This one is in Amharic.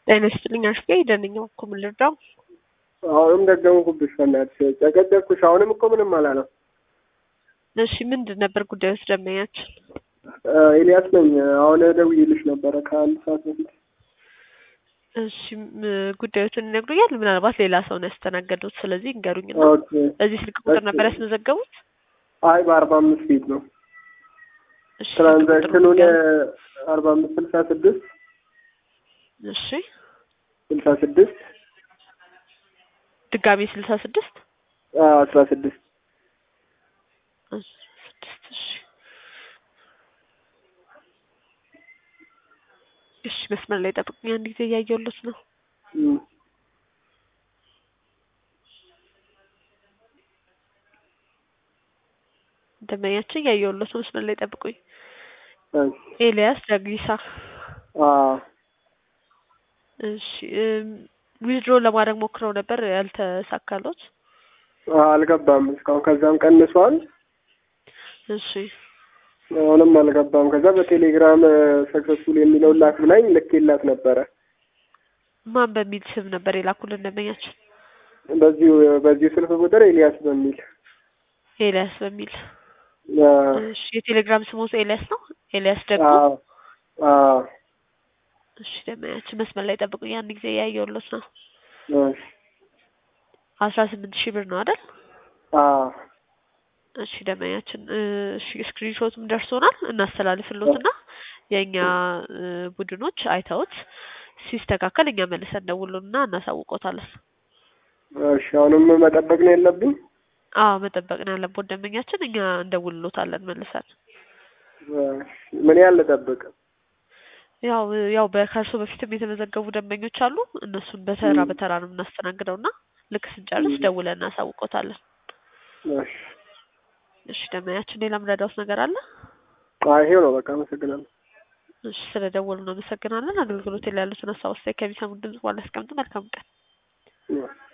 ጤና ይስጥልኝ አሽጌ ደነኛው እኮ ምን ልርዳው? አሁንም ደገምኩብሽ በእናትሽ ጨቀጨቅኩሽ። አሁንም እኮ ምንም አላለም። እሺ ምንድን ነበር ጉዳዩ? ደንበኛችን ኤልያስ ነኝ። አሁን ደውዬልሽ ነበረ ከአንድ ሰዓት በፊት። እሺ ም- ጉዳዮትን ይነግሩኛል። ምናልባት ሌላ ሰው ነው ያስተናገዱት። ስለዚህ እንገሩኝ እና ኦኬ። በዚህ ስልክ ቁጥር እሺ። ነበር ያስመዘገቡት? አይ በአርባ አምስት ፊት ነው እሺ ስልክ ቁጥር ትራንዛክሽኑን ንገሩኝ። አርባ አምስት ስልሳ ስድስት እሺ ስልሳ ስድስት ድጋሜ ስልሳ ስድስት አስራ ስድስት ስድስት እሺ እሺ መስመር ላይ ጠብቁኝ። አንድ ጊዜ እያየሁለት ነው። ደንበኛችን እያየሁለት ነው። መስመር ላይ ጠብቁኝ። ኤልያስ ዳግሊሳ እሺ ዊዝድሮ ለማድረግ ሞክረው ነበር ያልተሳካሎት። አልገባም እስካሁን። ከዛም ቀንሷል። እሺ አሁንም አልገባም። ከዛ በቴሌግራም ሰክሰስፉል የሚለውን ላክ ብላኝ ልኬላት ነበረ። ማን በሚል ስም ነበር የላኩልን ደንበኛችን? በዚሁ በዚሁ ስልክ ቁጥር ኤልያስ በሚል ኤልያስ በሚል አ፣ እሺ የቴሌግራም ስሞት ኤልያስ ነው። ኤልያስ ደግሞ አ፣ አ፣ እሺ ደንበኛችን መስመር ላይ ጠብቁኝ። አንድ ጊዜ እያየሁለት ነው። እሺ፣ አስራ ስምንት ሺህ ብር ነው አይደል? አ፣ እሺ ደንበኛችን እሺ ስክሪንሾትም ደርሶናል። እናስተላልፍሎትና የእኛ እ፣ ቡድኖች አይተውት ሲስተካከል እኛ መልሰን ደውሉና እናሳውቆታለን። እሺ። አሁንም መጠበቅ ነው የለብኝ። አዎ መጠበቅ ነው ያለብዎት ደንበኛችን፣ እኛ እንደውልሎታለን መልሰን። እሺ፣ ምን ያህል ልጠብቅ? ያው ያው በከርሶ በፊትም የተመዘገቡ ደንበኞች አሉ። እነሱን በተራ ም። በተራ ነው የምናስተናግደውና ልክ ስንጨርስ ም። ደውለን እናሳውቆታለን። እሺ። እሺ ደንበኛችን ሌላ ምረዳውት ነገር አለ? አይ ይሄው ነው በቃ። አመሰግናለሁ። እሺ ስለ ደወሉ እናመሰግናለን። አገልግሎት ላይ ያሉትን ሀሳብ አስተያየት ከሚሰሙ ድምጽ በኋላ ያስቀምጡ። መልካም ቀን። እሺ።